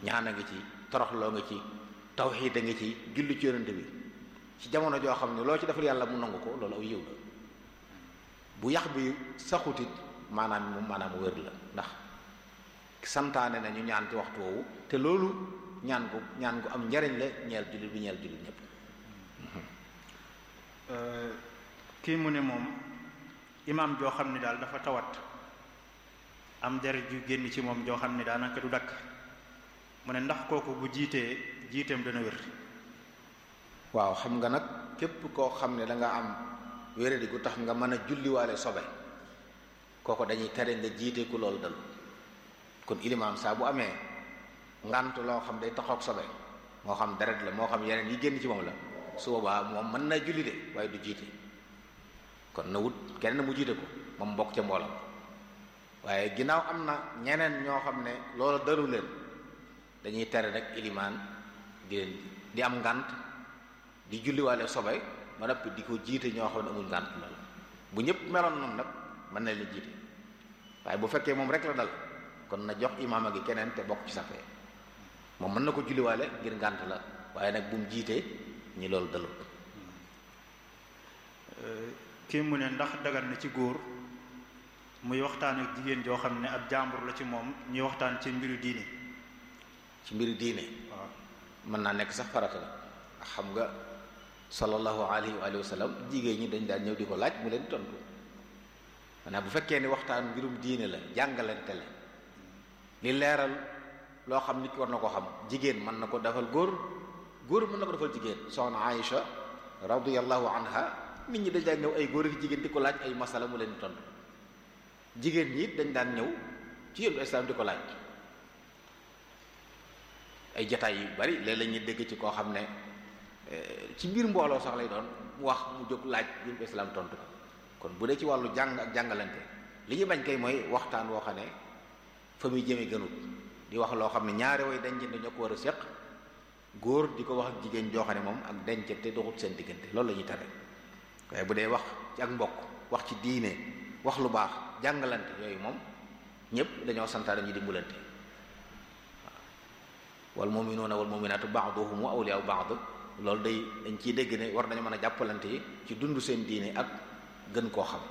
ñaan a ngi ci toroxloo nga ci tawxiid a ngi ci julli ci yonente bi ci jamono joo xam ne loo ci defal yàlla mu nangu ko loolu aw yiw la bu yax bi saxutit maanaam moom maanaam mu wér la ndax santaane na ñu ñaan ci waxtu woowu te loolu ñaan gu ñaan gu am njariñ la ñeel jullit bi ñeel jullit ñépp kii mu ne moom imaam joo xam ne daal dafa tawat am deret ju génn ci moom joo xam ne daanaka du dakk mu ne ndax kooku bu jiitee jiiteem dana wér waaw xam nga nag képp koo xam ne da nga am wéradi gu tax nga mën a julliwaale sobe kooku dañuy tere nga jiite ku loolu dal kon ilimaam saa bu amee ngant loo xam day taxoog sobe moo xam deret la moo xam yeneen yi génn ci moom la su boobaa moom mën na julli de waaye du jiite kon na wut kenn mu jiite ko moom bokk ca mboolam waaye ginnaaw am na ñeneen ñoo xam ne loolu daru leen dañuy tere rek ilimaan di leen di am ngant di julliwaale sobe ba noppi di ko jiite ñoo xam ne amuñ ngant loolu bu ñëpp meloon noonu nag mën na leen jiite waaye bu fekkee moom rek la dal kon na jox imaama gi keneen te bokk ci sappee moom mën na ko julliwaale ngir ngànt la waaye nag bu mu jiitee ñi loolu dalul kii mu ne ndax dagan na ci góor muy waxtaan ak jigéen joo xam ne ab jàmbur la ci moom ñuy waxtaan ci mbiru diine ci mbiru diine waaw mën naa nekk sax farata la ndax xam nga sallallahu alayhi wa sallam jigéen ñi dañ daan ñëw di ko laaj mu leen di tontu maanaam bu fekkee ni waxtaan mbirum diine la jàngalante la li leeral loo xam nit ki war na ko xam jigéen mën na ko defal góor góor mën na ko defal jigéen soxna Aïcha radiyallahu anha nit ñi dañ daan ñëw ay góor ak jigéen di ko laaj ay masala mu leen di tontu jigéen ñi it dañ daan ñëw ci yéen islam di ko laaj ay jataay yu bari léeg la ñuy dégg ci koo xam ne ci biir mbooloo sax lay doon mu wax mu jóg laaj yéen islam tontu ko kon bu dee ci wàllu jàng ak jàngalante li ñu bañ kay mooy waxtaan woo xam ne fa muy jëme gënut di wax loo xam ne ñaari way dencante ñoo ko war a séq góor di ko wax ak jigéen joo xam ne moom ak dencante doxut seen diggante loolu la ñuy tere waaye bu dee wax ci ak mbokk wax ci diine wax lu baax jàngalante yooyu moom ñëpp dañoo santaane ñu dimbalante waaw wal mu'minuuna wal mu'minaatu ba'duhum awliyaa'u ba'd loolu day dañ ciy dégg ne war nañu mën a jàppalante yi ci dund seen diine ak gën koo xam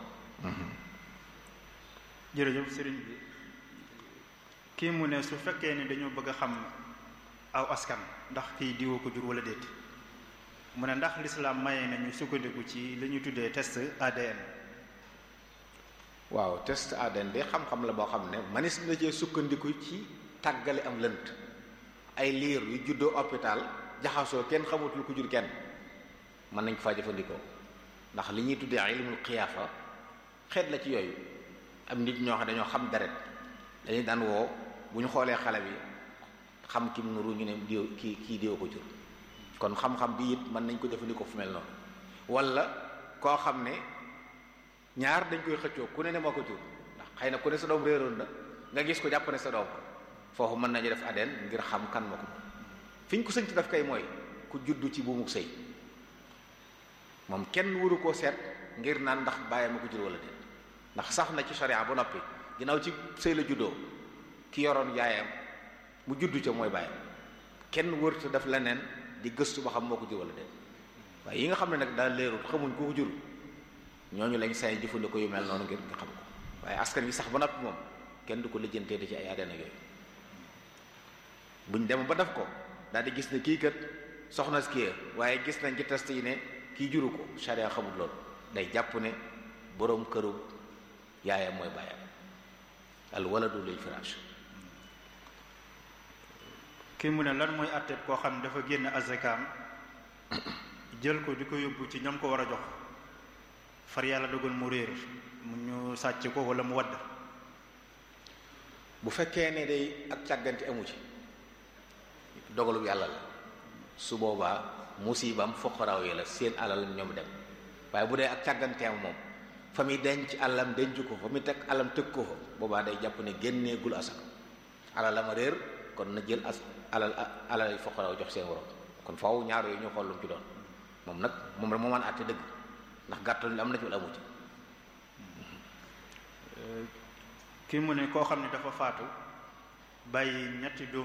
jërëjëf sëriñ bi kii mu ne su fekkee ni dañoo bëgg a xam aw askan ndax kii diwoo ko jur wala déet mu ne ndax lislaam maye nañu sukkandiku ci li ñuy tuddee test ADN waaw test ADN de xam-xam la boo xam ne manis na cee sukkandiku ci tàggale am lënt ay liir yu juddoo hôpital jaxasoo kenn xamut lu ko jur kenn mën nañ ko faa jëfandikoo ndax li ñuy tuddee ilmul xiyaafa xeet la ci yooyu am nit ñoo xam dañoo xam deret dañuy daan woo bu ñu xoolee xale bi xam kim nuru ñu ne diw kii kii diw ko jur kon xam-xam bi it mën nañ ko jëfandikoo fu mel noonu wala koo xam ne ñaar dañ koy xëccoo ku ne ne moo ko jur ndax xëy na ku ne sa doom réeroon na nga gis ko jàpp ne sa doom foofu mën nañu def ADN ngir xam kan ma ko fi ñu ko sëñ ci def kay mooy ku juddu ci buumuk sëy moom kenn waru koo seet ngir naan ndax bàyyi ma ko jur wala déet ndax sax na ci sharia ba noppi ginnaaw ci sëy la juddoo ki yoroon yaayam mu juddu ca mooy bàyyam kenn wërta def leneen di gëstu ba xam moo ko jur wala déet waaye yi nga xam ne nag daal leerut xamuñ ko ko jur ñooñu lañ say jëfandikoo yu mel noonu ngir nga xam ko waaye askan wi sax ba noppi moom kenn du ko lijjantee di ci ay ADN yooyu buñ dem ba def ko daal di gis ne kii kat soxna si kii waaye gis nañ ci test yi ne kii juru ko sharia xamul loolu day jàpp ne boroom këru yaayam mooy bàyyam al waladu lil firaash kii mu ne lan mooy àtteeb koo xam ne dafa génn azakaam jël ko di ko yóbbu ci ñam ko war a jox far yàlla dogal mu réer mu ñu sàcc ko wala mu wadd bu fekkee ne day ak càggante amu ci dogalu yàlla la su boobaa musibam foqaraaw yi la seen alal ñoom dem waaye bu dee ak càgganteem moom fa muy denc alam denc ko fa muy teg alam tëg ko fa boobaa day jàpp ne génneegul asaka alalam a réer kon na jël as alal alal foqaraaw jox seen waroom kon faaw ñaar yooyu ñu xool lu mu ci doon moom nag moom rek moo mën a àtte dëgg ndax gàttal am na ci wala amu ci kii mu ne koo xam ne dafa faatu bàyyi ñetti doom